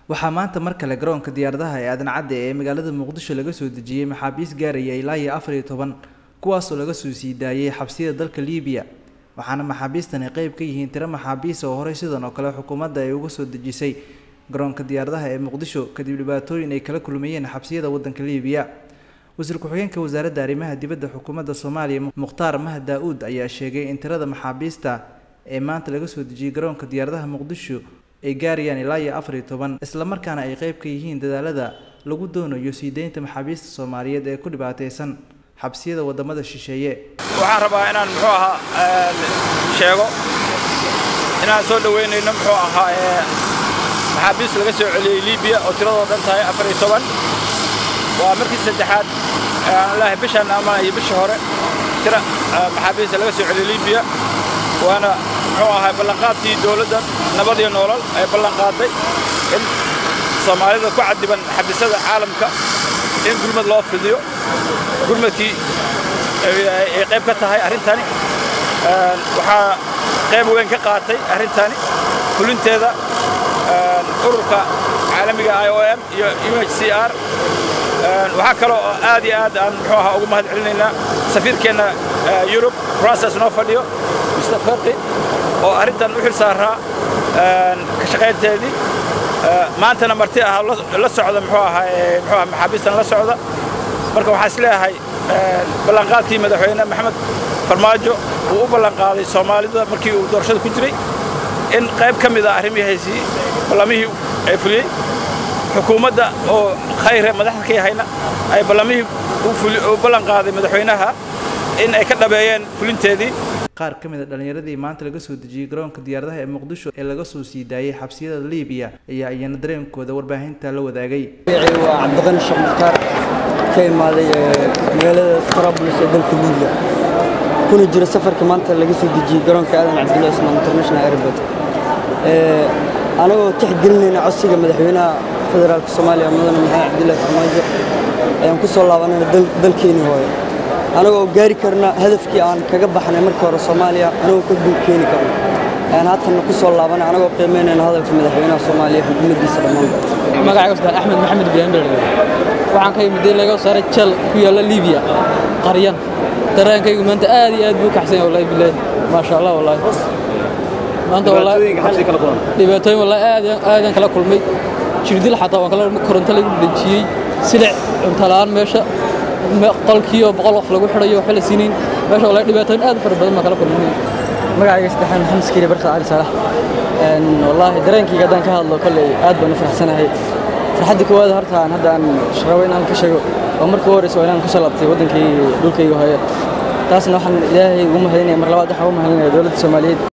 waxaa maanta mar kale garoonka diyaaradaha ee aadan cadde ee magaalada muqdisho laga soo dejiyey maxaabiis gaaraya ilaa iyo afar iyo toban kuwaasoo laga soo sii daayay xabsiyada dalka liibiya waxaana maxaabiistani qeyb ka yihiin tiro maxaabiis oo horey sidan oo kale xukuumadda ay uga soo dejisay garoonka diyaaradaha ee muqdisho kadib dhibaatooyin ay kala kulmayeen xabsiyada waddanka liibiya wasiir ku-xigeenka wasaaradda arrimaha dibadda xukuumadda soomaaliya mukhtaar mahad daa-uud ayaa sheegay in tirada maxaabiista ee maanta laga soo dejiyey garoonka diyaaradaha muqdisho ay gaarayaan ilaa iyo afar iyo toban islamarkaana ay qeyb ka yihiin dadaalada lagu doonayo sii deynta maxaabiista soomaaliyeed ee ku dhibaataysan xabsiyada wadamada shisheeye waxaan rabaa inaan muxuu ahaa sheego inaan soo dhoweynayno muxuu ahaa maxaabiist laga soo celiyey liibiya oo tiradoo dhan tahay afar iyo toban waa markii saddexaad aanlahay bishan ama iyo bisha hore tira maxaabiista laga soo celiyey liibiya waana muxuu ahaa ballanqaadkii dowladda nabad iyo noolal ay ballanqaaday in soomaalida ku cadiban xabisada caalamka in gurmad loo fidiyo gurmadkii ay qayb ka tahay arrintani waxaa qayb weyn ka qaatay arrintani fulinteeda ururka caalamiga i o m iyo u h c r waxaa kaloo aad iyo aad aan muxuu ahaa ugu mahad celinaynaa safiirkeenna yurub process noo fadhiyo mr ferqi oo arrintan u xil saaraa ka shaqaynteedii maantana marti ah la socda muxuu ahaa muxuu ahaa maxaabiistan la socda marka waxaan is leeyahay ballanqaadkii madaxweyne maxamed farmaajo uu u ballanqaaday soomaalida markii uu doorashada ku jiray in qayb ka mid a arrimihiisii ballamihii ay fuliyey xukuumadda oo khayre madaxda ka yahayna ay ballamihii u ballanqaaday madaxweynaha in ay ka dhabeeyeen fulinteedii qaar ka mid a dhallinyaradii maanta laga soo dejiyey garoonka diyaaradaha ee muqdisho ee laga soo sii daayey xabsiyada liibiya ayaa iyana dareenkooda warbaahinta la wadaagay waa cabdiqani sheekh mukhtaar ka imaaday magaalada trabulus ee dalka liibiya kuna jiro safarka maanta laga soo dejiyey garoonka aadan cabdulla ismaan international airport anagoo tixgelinayna codsiga madaxweynaha federaalka soomaaliya mudane maxamed cabdullahi farmaajo ayaan ku soo laabanayna dalkeennii hooyo anagoo gaari karna hadafkii aan kaga baxnay markii hore soomaaliya anagoo ka guul keeni karno ayaan haatanna ku soo laabanay anagoo qiimaynayna hadalka madaxweynaha soomaaliya xukuumaddiisa dhammaanba magacayga ustaad axmed maxamed ibraahim dherge waxaan ka yimid in laga saaray jal ku yaalla liibiya qaryan dareenkaygu maanta aad iyo aad buu kaxsan yahay wallahi bilaahi maasha allah wallahi maanta dhibaatooyin wallahi aad aadan kala kulmay jirdil xataa waan kala koronto lagu dhajiyey silic cunto la'aan meesha qolkiioo boqol qof lagu xidhayo waxba la siinayn meesha wallahi dhibaatooyin aad u fara badan baan kala kulmay magacayga saddexaan maxamed skiiri barka cali saalax wallaahi dareenkayga haddaan ka hadlo kolley aad baan u faraxsanahay farxadda koowaad horta aan hadda aan rabo inaan ka sheego oo markii u horeysa waa inaan ku soo laabtay waddankii dhulkayga hooye taasna waxaan ilaahay ugu mahadinaya mar labaad waxaan ugu mahadinaya dowladda soomaaliyeed